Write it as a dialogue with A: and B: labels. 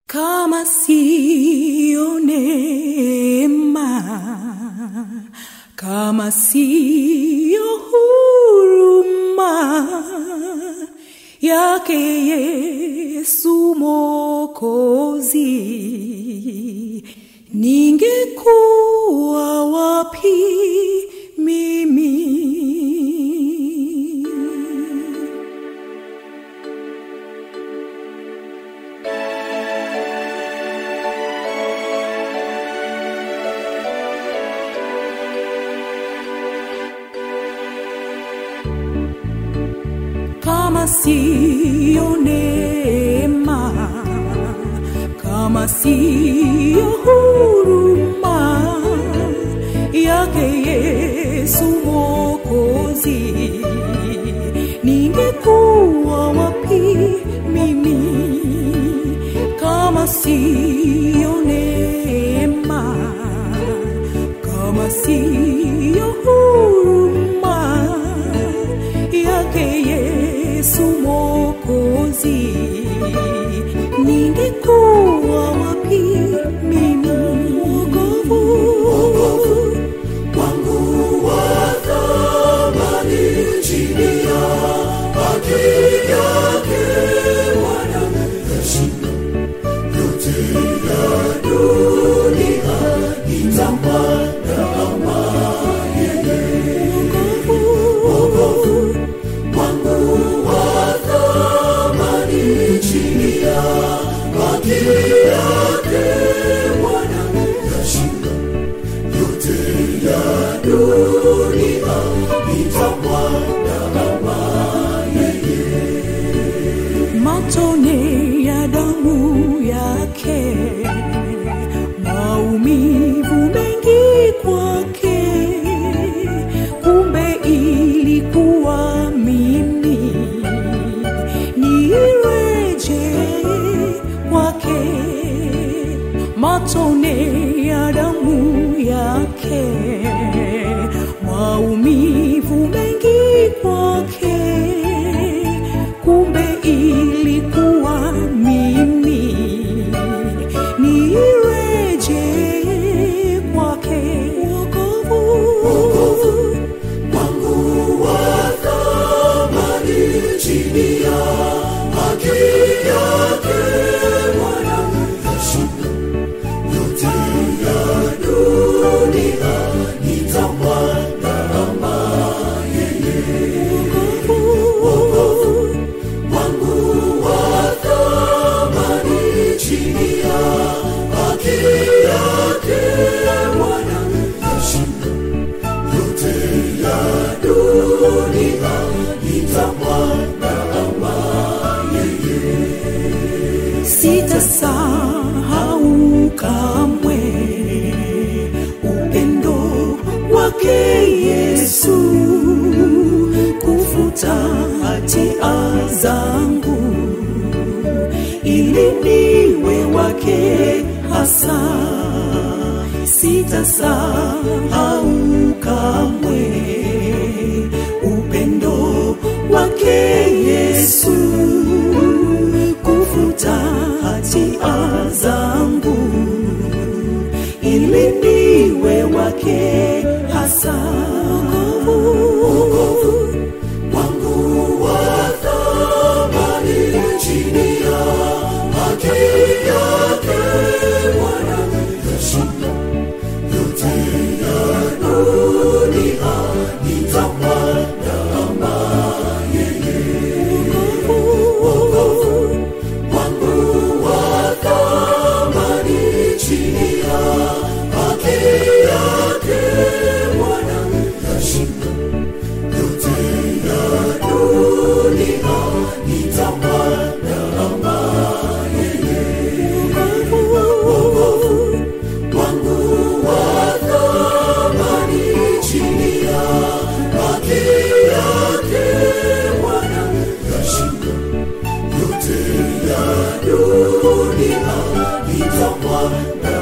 A: kama siyo neema, kama siyo huruma yake Yesu Mwokozi, ningekuwa wapi mimi? kama siyo neema, kama siyo huruma yake Yesu Mwokozi, ningekuwa wapi mimi? Kama siyo neema, kama siyo huruma yake Yesu Mwokozi, ningekuwa wapi mimi? Wokovu
B: wangu wa thamani chini ya haki yake Bwana yashinda yote ya dunia, nitamwona kama yeye. Wokovu wangu wa thamani chini ya haki yake Bwana yashinda yote ya dunia nitamwona kama
A: matone ya damu yake, maumivu mengi kwake, kumbe ilikuwa mimi nireje kwake, matone ya damu yake, maumivu mengi kwake kumbe ilikuwa mimi nireje kwake wokovu
B: wangu wa thamani chini ya haki yake Bwana yashinda yote ya dunia nitamwona kama yeye. Wokovu wangu wa thamani chini ya haki yake Bwana yashinda yote ya dunia nitamwona kama
A: sitasahau kamwe upendo wake Yesu kufuta hatia zangu ili niwe wake hasa sitasahau kamwe upendo wake Yesu kufuta hatia zangu ili niwe wake hasa wokovu
B: wangu wa thamani chini ya haki yake Bwana yashinda yote ya dunia nitamwona kama yeye. Wokovu wangu wa thamani chini ya haki yake Bwana yashinda yote ya dunia nitamwona kama yeye. Wokovu wangu wa thamani chini ya haki yake Bwana yashinda yote ya dunia nitamwona